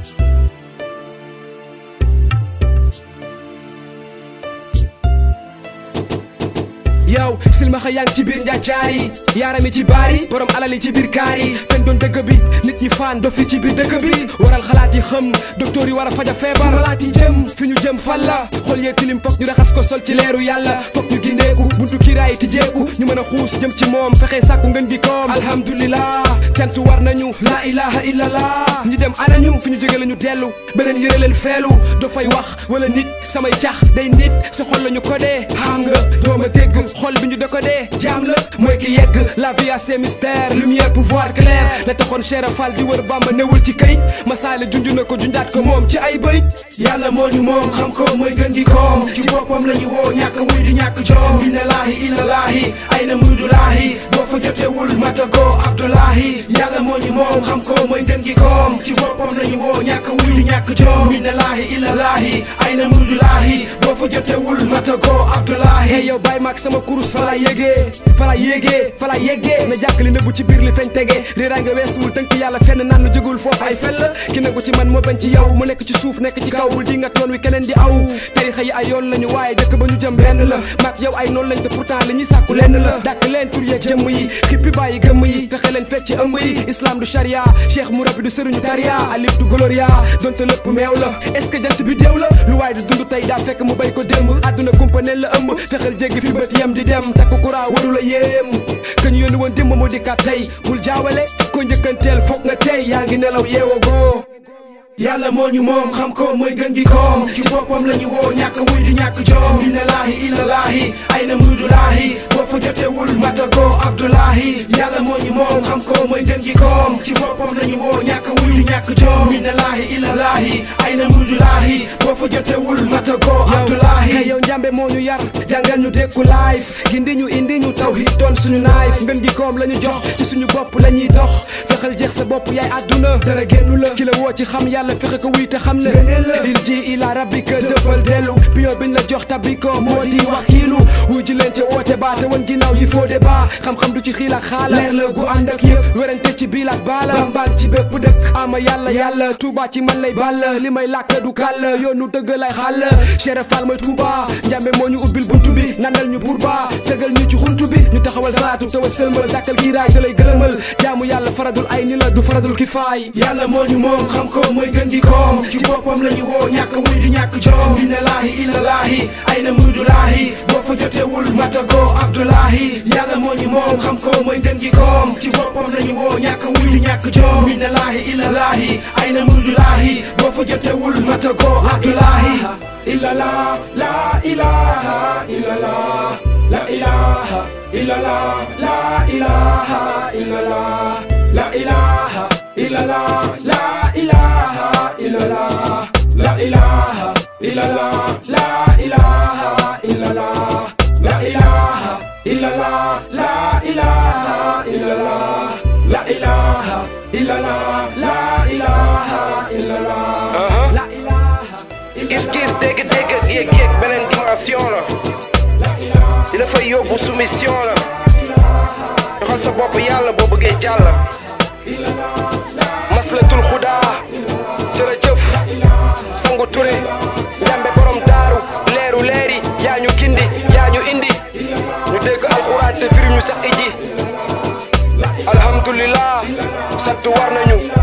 yow silmaxa yaa ngi ci biir njaacaar yi yaaram yi ci baar yi borom alal yi ci biir kaar yi fen doon dëgg bi nit ñi faan dof yi ci biir dëkk bi waral xalaat yi xëm docteur yi war a faja feebar xalaat yi jëm fi ñu jëm fan la xol yee tilim fokk ñu raxas ko sol ci leeru yàlla fokk ñu gindeeku buntu kiiraay tijjeeku ñu mën a xuus jëm ci moom fexe sàkku ngën gi koom alhamdulillah cant war nañu laa ilaha illallah ñi dem anañu fi ñu jóge la ñu dellu beneen yëre leen feelu dafay wax wala nit samay cax day nit sa xol la ñu ko dee xam nga dooma dégg xol bi ñu décodé jaam la mooy ki yegg la vie a ses mystères lumière pouvoir clair la taxoon Cheikh Fall di wër Bamba newul ci kayit masaale junj na ko junjaat ko moom ci ay bëy yàlla moo ñu moom xam ko mooy gën gi koom ci boppam la ñu woo ñàkk wuy di ñàkk joom inna laahi illa laahi ay na muy du laahi boo fa jotewul matago abdullahi yàlla moo ñu moom xam ko mooy gën gi koom ci boppam la ñu woo ñàkk wuy di ñàkk joom inna laahi illa laahi ay na muy du laahi boo fa jotewul matago abdullahi hey yow bàyyi maag sama kurus fa la yégee fa la yégee fa la yégee na jàkk li nëbbu ci biir li feeñ tege réeraa nga weesuwul tënk yàlla fenn naan lu jógul foofu ay fell ki nagu ci man moo bañ ci yow mu nekk ci suuf nekk ci kaw bul di ngat yoon wi keneen di aw tarixa yi ay yoon lañu waaye dëkk ba ñu jëm lenn la maag yow ay noonu lañ te pourtant li ñuy sàkku lenn la dàkk leen tur yeeg jëmm yi xippi bàyyi gëmm yi fexe leen fecc ci ëmb yi islam du charia cheikh murabi du sëriñu taria alif du gloria donte lépp meew la est ce que jant bi déew la lu waaye du dund tey daa fekk mu bay ko démb àdduna kumpaneel la ëmb fexeel jéggi fi bët yem di dem takku kuraa waru la yéem que ñu yónni woon démb moo dikkaat tey bul jaawale ko njëkkanteel foog nga tey yaa ngi nelaw yeewagoo yàlla moo ñu moom xam ko mooy gën gi koom ci boppam la ñu woo ñàkk wuy di ñàkk joom inna laahi illa laahi ay na muy du laahi boo fa jotewul matago abdullahi yàlla moo ñu moom xam ko mooy gën gi koom ci boppam la ñu woo ñàkk wuy di ñàkk joom inna laahi illa laahi ay na muy du laahi boo fa jotewul matago abdullahi hey yow njàmbe moo ñu yar jàngal ñu dékku life gindi ñu indi ñu tawhid doon suñu naayif ngën gi koom la ñu jox ci suñu bopp la ñuy dox fexeel jeex sa bopp yaay àdduna dara génnu la ki la woo ci xam yàlla fexe ko wuy te xam ne il ji ila rabbika dëppal dellu pion biñ la jox tabbi ko moo di wax kiilu wuy ji leen ca woote baa te wan ginnaaw yi foo de baa xam-xam du ci xiil ak xaala leer la gu ànd ak yëpp werante ci biil ak baala bambaan ci bépp dëkk ama yàlla yàlla tuuba ci man lay ball li may làkk du kàll yoonu dëgg lay xàll Cheikh Fall mooy tuuba njàmbe moo ñu ubbil buntu bi nandal ñu buur baa fegal ñu ci xuntu bi ñu taxawal salaatu tawa sëlmal dàkkal kiiraay te lay gëlëmal jaamu yàlla faradul ay ni la du faradul kifaay yàlla moo ñu moom xam ko mooy gën gi koom ci boppam la ñu woo ñàkk wuy di ñàkk joom inna laahi illa laahi ay na muy du laahi boo fa jotewul matago abdullahi yàlla moo ñu moom xam ko mooy gën gi koom ci boppam la ñu woo ñàkk wuy di ñàkk joom inna laahi illa laahi ay na muy du laahi boo fa jotewul matago abdullahi illa la la ilaha illa la la ilaha illa la la ilaha illa la la ilaha illa la la ilaha illa la la ilaha illa la la ilaha illa la la ilaha illa la la ilaha illa la la ilaha illa la la ilaha illa la la ilaha gis-gis dégg-dégg yéeg-yéeg beneen dimension la di la fay yóbbu soumission la joxal sa bopp yàlla boo bëggee jàll maslatul xudaa jërëjëf sangu ture njambe borom daaru leeru leeri yaa ñu gindi yaa ñu indi ñu dégg alxuraan te firim ñu sax iji alhamdulillah sant war nañu